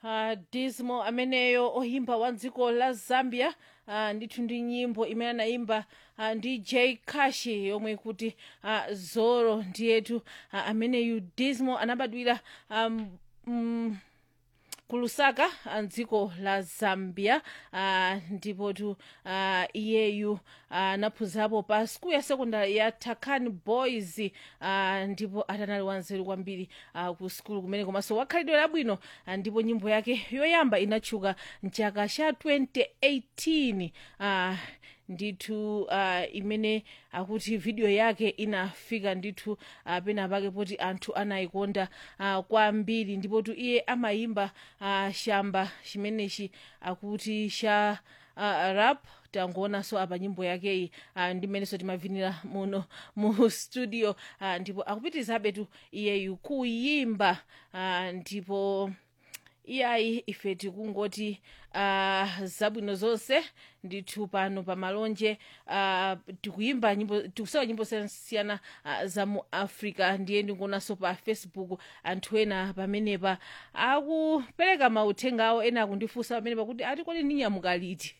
uh, dismo ameneyo oyimba wa dziko la zambia uh, ndithu ndi nyimbo imene anayimba uh, ndi j kashi yomwe kuti uh, zoro ndiyetu uh, ameneyu dismo anabadwira um, um, ku lusaka mdziko la zambia uh, ndipotu uh, iyeyu anaphunzirapo uh, pa skulu ya sekondari ya takan boys uh, ndipo atanali wanzeru kwambiri uh, ku skulu kumene komanso wakhalidwe labwino uh, ndipo nyimbo yake yoyamba inatchuka mchaka cha 2018 uh, ndithu uh, imene akuti video yake inafika ndithu uh, pena pake poti anthu anayikonda uh, kwambiri ndipotu iye amayimba uh, shamba chimenechi akuti cha uh, rap tangoonanso apa nyimbo yakeyi uh, ndimenenso timavinira muno mu studio uh, ndipo akupitirizabe tu iyeyu kuyimba uh, ndipo iyayi ife tikungoti uh, zabwino zonse ndithu pano pa malonje uh, tikuyimba nyimbo tikusewa nyimbo zosiyana uh, za mu africa ndiye ndikuonanso pa facebook anthu ena pamenepa akupereka mauthenga awo ena akundifunsa pamenepa kuti ati kodi ndinyamuka liti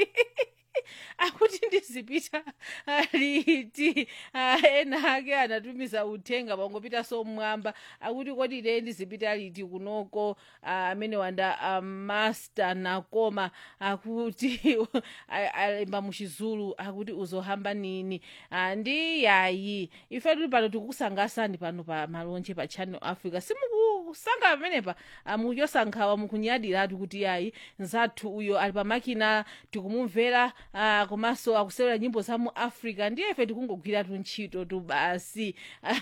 akuti ndizipita liti uh, ena ake anatumiza uthenga pangopitanso mmwamba akuti kodi ine ndizipita liti kunoko amene uh, wanda uh, master nakoma akuti alemba muchizulu akuti uzohamba nini uh, ndi yayi ife tuli pano tikukusangasani pano pa malonje pa channel africa simukusankha pamenepa uh, mukuchosankhawa mukunyadiratu kuti yayi nzathu uyo ali pamakina tikumumvera uh, komanso akusewera nyimbo za mu africa ndiye ife tikungogwiratu ntchito tu basi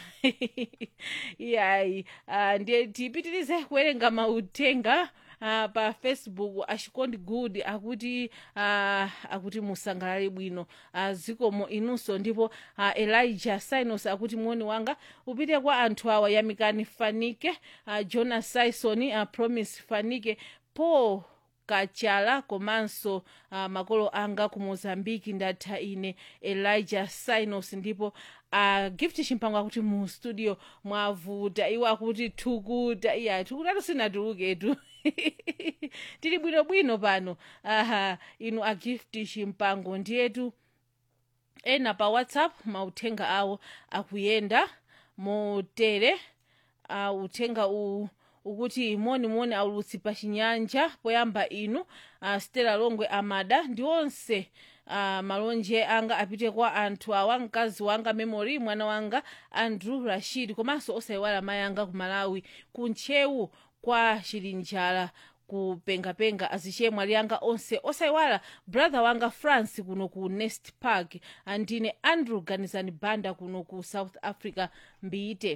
yayi uh, ndiye tipitirize kuwerenga mauthenga Uh, pa facebook achikondi good akuti uh, akuti musangalale bwino uh, zikomo inunso ndipo uh, elijah sinos akuti moni wanga upite kwa anthu awa yamikani fanike uh, jonas sison uh, promise fanike paul kachala komanso uh, makolo anga ku mozambiki ndatha ine elijah sinos ndipo uh, gift chimpango akuti mu studio mwavuta iwo akuti thukuta iya thukutatu sinatuluketu tili bwinobwino pano aha inu a gift chimpango ndiyetu ena pa whatsapp mauthenga awo akuyenda motere uh, uthenga uwu ukuti monimoni aulutsi pa chinyanja poyamba inu uh, stela longwe amada ndi onse uh, malonje anga apite kwa anthu awa mkazi wanga memory mwana wanga andrew rashid komanso osayiwala mayi anga ku malawi ku ntchewu kwa chilinjala kupengapenga azichemwa liyanga onse osayiwala brother wanga france kuno ku nest park andine andrew ganizani banda kuno ku south africa mbiyite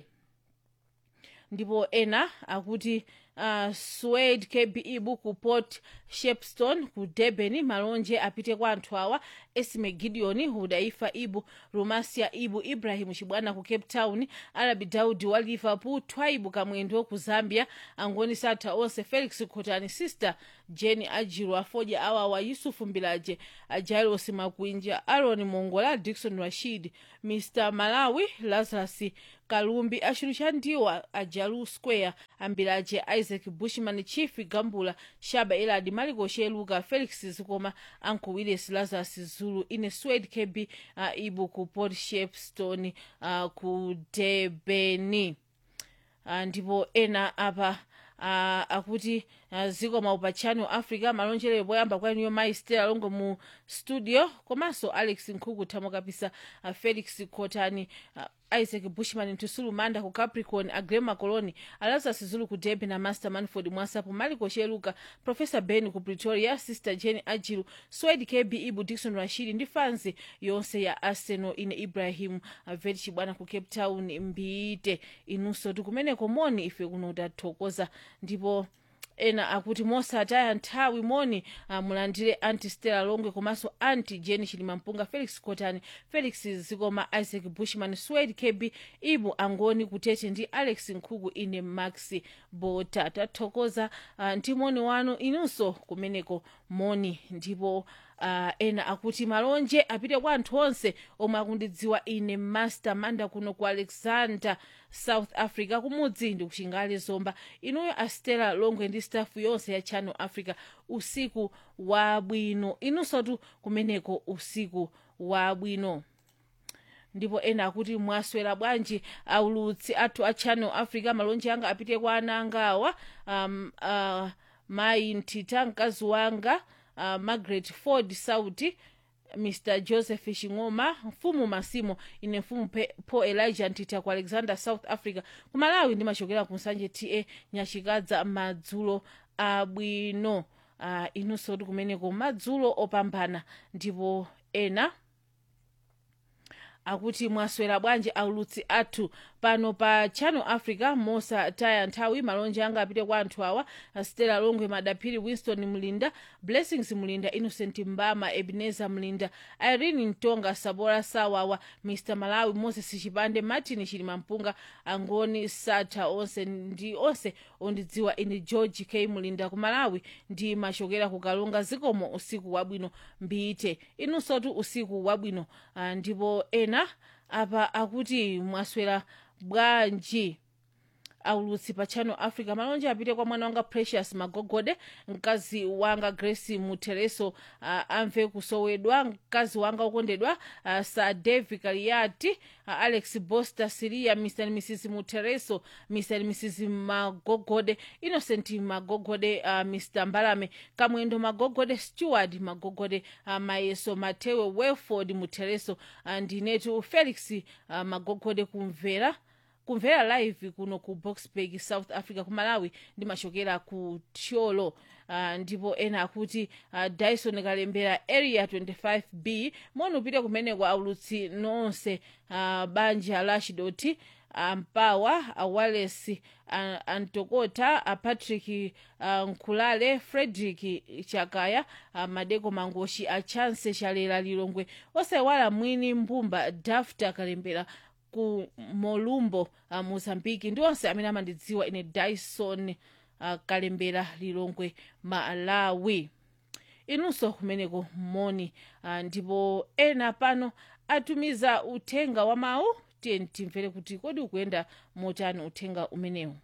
ndipo ena akuti uh, swade kbe buku port shepstone ku durban malonje apite kwa anthu awa esme gideon hudaifa ibu rumasia ibu ibrahim chibwana ku cape town arabi daudi wa liverpool twaibu kamwendo ku zambia angoni satha onse felix khotani sister jeni ajiru afoja awawa yusufu mbilaje jairos makwinja aron mongola dikson rashid mr malawi lazarus kalumbi achulu cha ndiwa ajalu square ambilaje isaac bushman chief gambula shaba eladi maliko sheluka felix zikoma uncle willis lazarus zulu ine swed kb uh, ibu ku port shepstone uh, ku debeni uh, ndipo ena apa uh, akuti uh, zikoma pa channel africa malonjero poyamba kwaniyo mayi stela longo mu studio komanso alex nkhuku thamo kapisa uh, felix khotani uh, isaac bushman ntusulu manda ku capricorn agrema coloni alazas zulu ku debe na master manford mwasapo maliko sheluka professor ben ku pretoria sister jeni ajilu swed kb ibu dikson rashid ndi fansi yonse ya arsenal ine ibrahim aveti chibwana ku cape town mbite inunso tikumeneko moni ife kuno tathokoza ndipo ena akuti mosataya nthawi moni uh, mulandire anti stella longwe komanso anti jeni chilima mpunga felix cotani felix zikoma isaac bushman swed kb ibu angoni kutete ndi alex nkhuku ine max bota tathokoza uh, ndi moni wanu inunso kumeneko moni ndipo uh, ena akuti malonje apite kwa anthu onse omwe akundidziwa ine master manda kuno ku alexander south africa kumudzi ndi kuchingale zomba inuyo astela longwe ndi staff yonse ya channel africa usiku wabwino inunsotu kumeneko usiku wabwino ndipo ena akuti mwaswera bwanji aulutsi athu a channel africa malonje anga apite kwa ana angawa um, uh, mayi ntita mkazi wanga uh, margaret ford sauti mr joseph shing'oma mfumu masimo ine mfumu Pe- paul elijah ntita ku alexander south africa ku malawi ndimachokera ku nsanje ta nyachikadza madzulo abwino uh, inunso kuti kumeneko madzulo opambana ndipo ena akuti mwaswera bwanji aulutsi athu pano pa channel africa mosataya nthawi malonje anga apite kwa anthu awa stella longwe madaphiri winston mlinda blessings mlinda innocent mbama ebenezer mlinda irene mtonga sabora sawawa mr malawi moses chipande martin chilima mpunga angoni sata onse ndi onse ondidziwa ine george k mlinda ku malawi ndi machokera ku kalunga zikomo usiku wabwino mbite inunsotu usiku wabwino ah, ndipo ena apa akuti mwaswera bwanji aulutsi pa channel africa malonje apite kwa mwana wanga precious magogode mkazi wanga grace mutereso uh, amve kusowedwa mkazi wanga ukondedwa uh, sir davi kaliati uh, alex boster siria mr and mrs mutereso mr and mrs magogode innocent magogode uh, mr mbalame kamwendo magogode steward magogode uh, mayeso matewe welford mutereso uh, ndinetu felix uh, magogode kumvera kumvera live kuno ku boxburg south africa ku malawi ndimachokera ku tyolo uh, ndipo ena akuti uh, dyson kalembera area 25b moni upite kumeneko aulutsi nonse uh, banja lashidoti ampawa awales uh, antokota apatrick uh, nkhulale frederick chakaya uh, madeko mangoshi achanse chalera lilongwe osaiwala mwini mbumba dafta kalembera ku molumbo uh, mozambiki ndi onse amene amandidziwa ine dyson uh, kalembera lilongwe malawi inunso kumeneko moni uh, ndipo ena pano atumiza uthenga wa mawu tiye timvere kuti kodi ukuyenda motani uthenga umenewu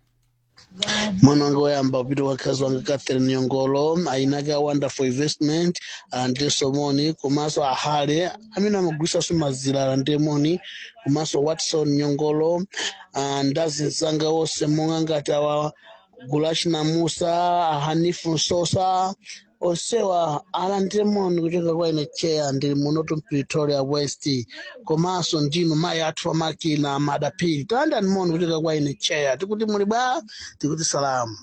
mwana wanga woyamba upita wakazi wanga catherine nyongolo ainake a wonderful investment ndi somoni komanso ahale amene amagwiritsanso mazira ndemoni komanso watson nyongolo ah, ndazinzanga onse monga ngati awa gulashina musa hanifu nsosa onsewa ala ndemoni kuchoka kwa ine cheya ndili munotu pretoria west komanso ndinu mayi athu amakina madapiri talandani moni kuchoka kwa ine cheya tikuti muli bwa tikuti salamu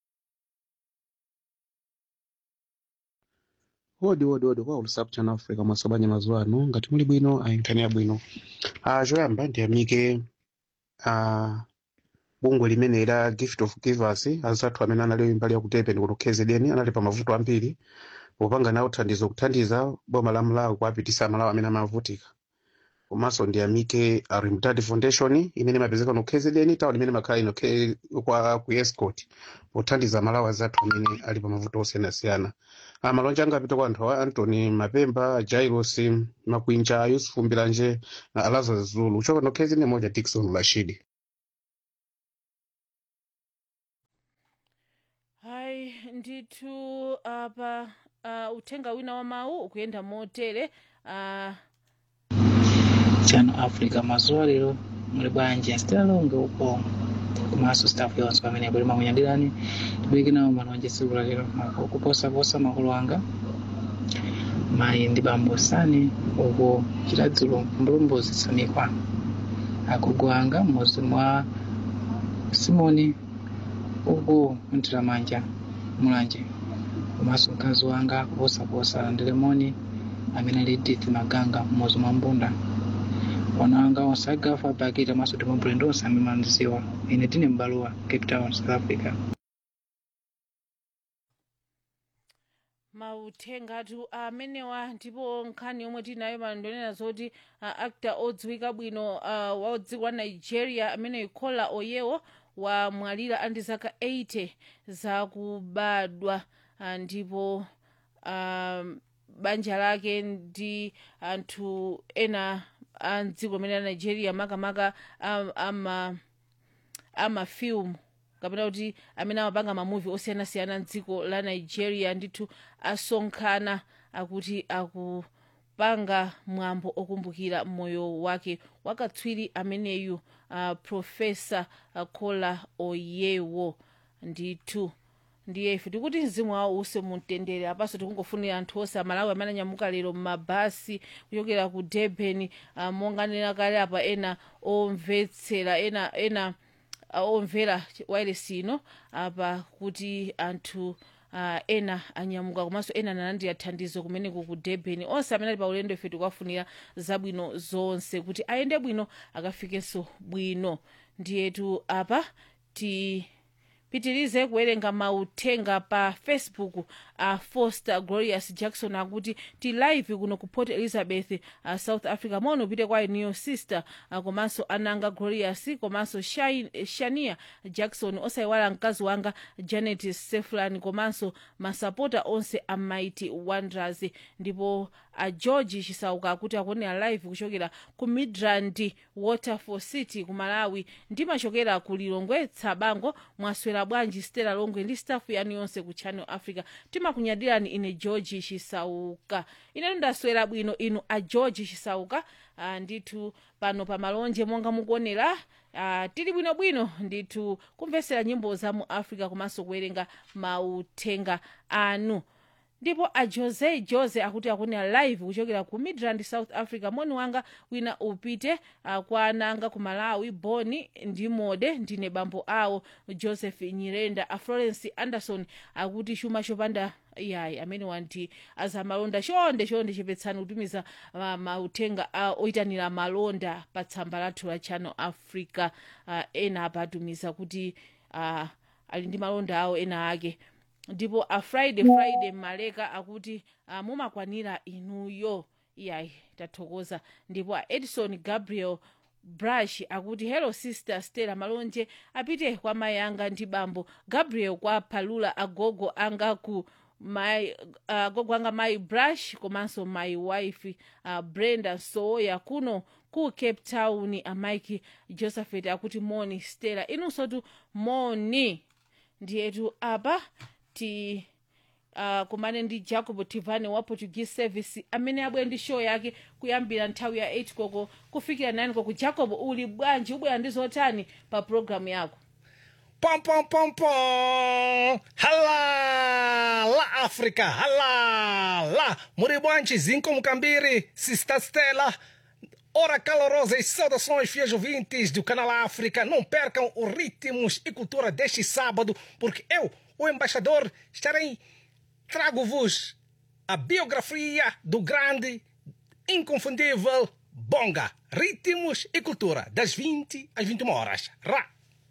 wodi wodi wodi kwa ulusapu chana africa mwasabanya mazuwa ano ngati muli bwino ayinkhanira bwino ah choyamba ndiyamike ah bungwe limene la gift of givers azathu amene anali mbali ya kutepeni kuno kzn anali pa mavuto ambiri popanga nawo thandizo kuthandiza boma la malawi kuapitisa malawi amene amavutika komanso ndiyamike a rimtadi foundation imene imapezeka no kzn tawo limene makhala ino K- kwa ku escort pothandiza malawi azathu amene ali pa mavuto osiyanasiyana Ah, malonje anga apita kwa anthu awa antony mapemba jairos makwinja yusufu mbiranje na alaza zulu uchoka no kzn moja dikson rashidi hayi ndithu apa uh, uthenga wina wa mawu ukuyenda motere uh, chano africa mazuwa lero muli bwanji asitalonge uko komanso staff yonse pamene kuli makunyadirani tibweke nawo malonje tsiku la lero mako kuposaposa makolo anga mayi ndi bambo sani uko chitadzulo mbulumbuzi samikwa agogo anga m'muzi mwa simoni uko mtiramanja mulanje komanso mkazi wanga kuposaposa ndilemoni amene ali Edith maganga m'muzi mwa mbunda wana wanga onse agafa bakita maso timabulendo onse amene mandiziwa ine tine m'balowa cape town south africa mauthengatu amenewa ndipo nkhani yomwe tinayo manondonena zoti uh, actor odziwika bwino uh, wa dziko la nigeria amene ikhola oyewo wamwalira andi zaka 80 zakubadwa uh, ndipo um, banja lake ndi anthu ena a mdziko limene la nigeria makamaka am- ama amafilmu kapena kuti amene amapanga mamuvi osiyanasiyana mdziko la nigeria ndithu asonkhana akuti akupanga mwambo okumbukira moyo wake wakatswiri ameneyu uh, profesa uh, kola oyewo ndithu ndiye ife tikuti mzimu wawo use mumtendere apaso tikungofunira anthu onse amalawi amene anyamuka lero mmabasi kuchokera ku durban uh, monganena kale apa ena omvetsera ena ena uh, omvera wailesi ino apa kuti anthu uh, ena anyamuka komanso ena analandira thandizo kumeneko ku durban onse amene ali pa ulendo ife tikuwafunira zabwino zonse kuti ayende bwino akafikenso bwino ndiyetu apa ti pitirize kuwerenga mauthenga pa facebook a foster glorious jackson akuti ti live kuno ku port elizabeth uh, south africa mono upite kwa new sister uh, komanso ananga glorious komanso Shai- shania jackson osayiwala mkazi wanga janet seflan komanso masapota onse a mighty wonders ndipo a george chisauka akuti akuonera live kuchokera ku midrand waterfall city ku malawi ndimachokera ku lilongwe tsabango mwaswera bwanji stela longwe ndi staff yanu yonse ku channel africa timakunyadirani ine george chisauka inetu ndaswera bwino inu a george chisauka uh, ndithu pano pa malonje monga mukuonera uh, tili bwinobwino ndithu kumvetsera nyimbo za mu africa komanso kuwerenga mauthenga anu ndipo a jose jose akuti akunena live kuchokera ku midrand south africa moni wanga wina upite uh, kwa ananga ku malawi boni ndi mode ndine bambo awo joseph nyirenda a florence anderson akuti chuma chopanda yayi amene wanti azamalonda chonde chonde chepetsani kutumiza uh, mauthenga uh, oyitanira malonda pa tsamba lathu la channel africa uh, ena apatumiza kuti uh, ali ndi malonda awo ena ake ndipo a friday friday maleka akuti uh, mumakwanira inuyo iyayi tathokoza ndipo a edison gabriel brush akuti hello sister stella malonje apite kwa mayi anga ndi bambo gabriel kwa palula agogo anga ku my uh, gogo anga mayi brush komanso my wife uh, brenda soya kuno ku cape town amike josephet akuti moni stella inunsotu moni ndiyetu apa ti uh, kumane ndi jacob tivane wa portuguese service amene abwera ndi show yake kuyambira nthawi ya 8 koko kufikira 9 koko jacob uli bwanji ubwera ndi zotani pa programu yako Pom, pom, pom, pom. Hala, la África, hala, lá. Muribante, Zinco Mucambiri, Sista Stella. Ora calorosas saudações, fiéis ouvintes do canal África. Não percam os ritmos e cultura deste sábado, porque eu, o embaixador, estarei. Trago-vos a biografia do grande, inconfundível Bonga. Ritmos e cultura, das 20 às 21 horas. Ra!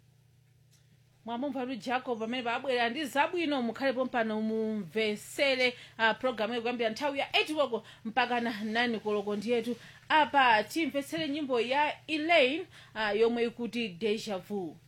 mwamumva tu jacob amene paabwera ndi zabwino mukhalepo mpano mumvesere uh, programu iyo kuyambira nthawi ya 8 koloko mpaka na 9 koloko ndiyetu apa timvetsere nyimbo ya elaine uh, yomwe ikuti deja vu